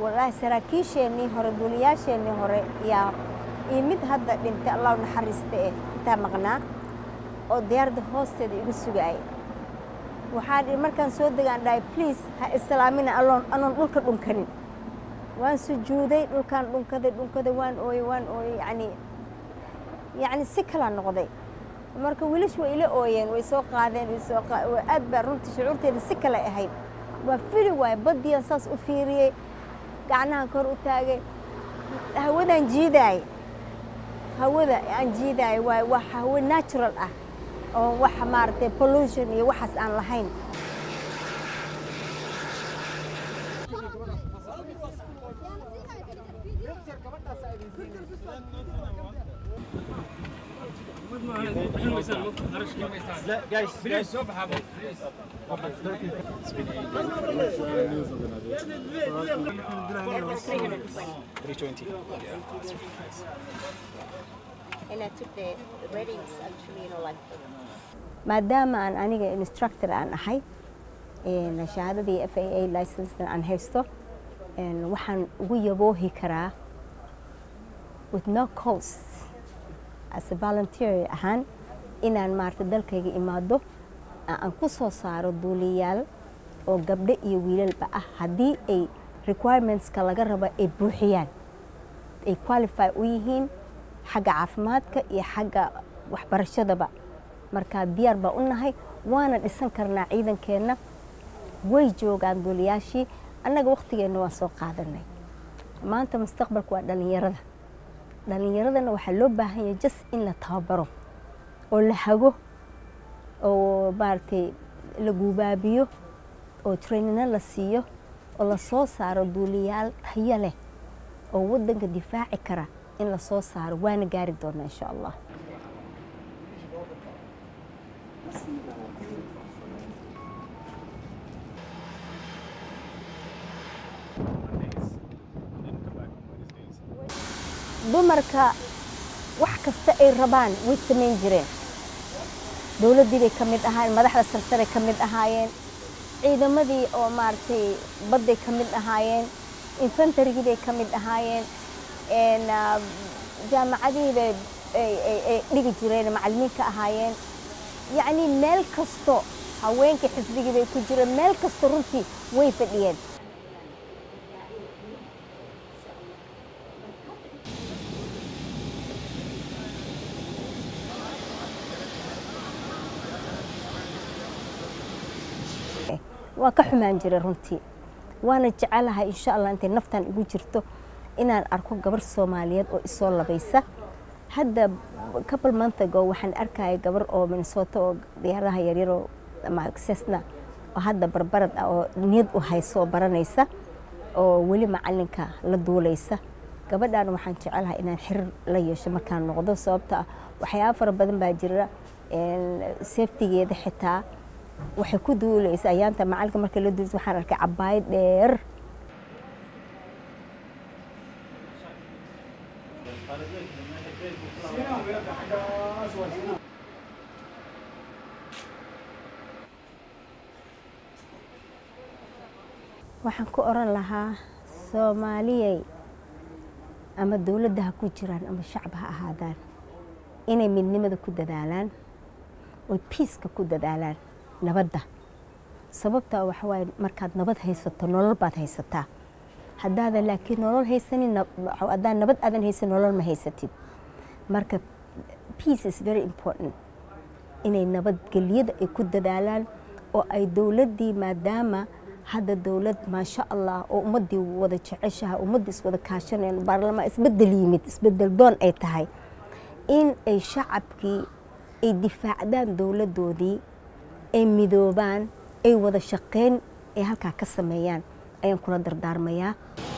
wallaahi saraakiisheennii hore duuliyaasheennii hore yaa iyo mid hadda dhintay allah u naxariista eh intaa maqnaa oo diyaaradda hoosteeda igu sugaayay waxaa dhi markaan soo degaan dhahay please ha islaamina aloon anoon dhulka dhunkanin waan sujuuday dhulkaan dhunkaday dhunkaday waan ooyey waan ooyey yacni yacni si kalaa noqday marka welish way ila ooyeen way soo qaadeen way soo aad baa runtii shucuurteeda si kale ahayd waa fili waaye baddiyan saas u fiiriyey gacnahan kor u taagay hawadaan jiidaay hawada aan jiidaay waa waa hawo natural ah oo wax maaragtay pollution iyo waxaas aan lahayn maadaama aan aniga instructor aan ahay shahaadadii f a a licensena aan haysto waxaan ugu yaboohi karaa with no cost as a volunteer ahaan inaan maarata dalkayga imaado aan ku soo saaro duuliyaal oo gabdho iyo wiilalba ah haddii ay requirementska laga rabo ay buuxiyaan ay qualify u yihiin xagga caafimaadka iyo xagga waxbarashadaba markaa diyaar baa u nahay waana dhisan karnaa ciidankeenna way joogaan duuliyaashii annaga wakhtigeenna waan soo qaadanay maanta mustaqbalku waa dhallinyarada dhallinyaradana waxaa loo baahan yahay jas in la tababaro oo la hago oo maaragtay la guubaabiyo oo trainino la siiyo oo la soo saaro duuliyaal tayo leh oo waddanka difaaci kara in la soo saaro waana gaari doonaa insha allah dumarka wax kasta ay rabaan way samayn jireen dowladdii bay ka mid ahaayeen madaxda sarsaray ka mid ahaayeen ciidamadii oo maaragtay badday ka mid ahaayeen infantarigii bay ka mid ahaayeen jaamacadihii bay ay dhigi jireen macallimiin ka ahaayeen yacnii meel kasto haweenkii xisbigii bay ku jireen meel kasto runtii way fadhiyeen waa ka xumaan jiray runtii waana jecelahay insha allah intay naftan igu jirto inaan arko gabar soomaaliyeed oo isoo labaysa hadda couple month ago waxaan arkaya gabar oo minnesota oo diyaaradaha yaryar oo cessna oo hadda barbarad ah oo niyad u hayso oo baranaysa oo weli macalinka la duulaysa gabadhan waxaan jecelahay inaan xiriir la yeesho markaan noqdo sababta ah waxyaaba fara badan baa jira safetigeeda xitaa waxay ku duulaysa ayaanta macalinka marka la duulaysa waxaan arkay cabaayad dheer waxaan ku oran lahaa soomaaliyey ama dowladda ha ku jiraan ama shacba ha ahaadaan inay midnimada ku dadaalaan oy biiska ku dadaalaan nabadda sababtaa waxa waaye markaad nabad haysato nolol baad haysataa haddaadan laakiin nolol haysanin haddaan nabad aadan haysan nolol ma haysatid marka peace is very important inay nabadgelyada ay ku dadaalaan oo ay dowladdii maadaama hadda dowlad maasha allah oo ummaddii wada jeceshaha ummaddii iswada kaashaneen baarlamaan isbedel yimid isbedel doon ay tahay in ay shacabkii ay difaacdaan dowladdoodii ay midoobaan ay wada shaqeyn ay halkaa ka sameeyaan ayaan kula dardaarmayaa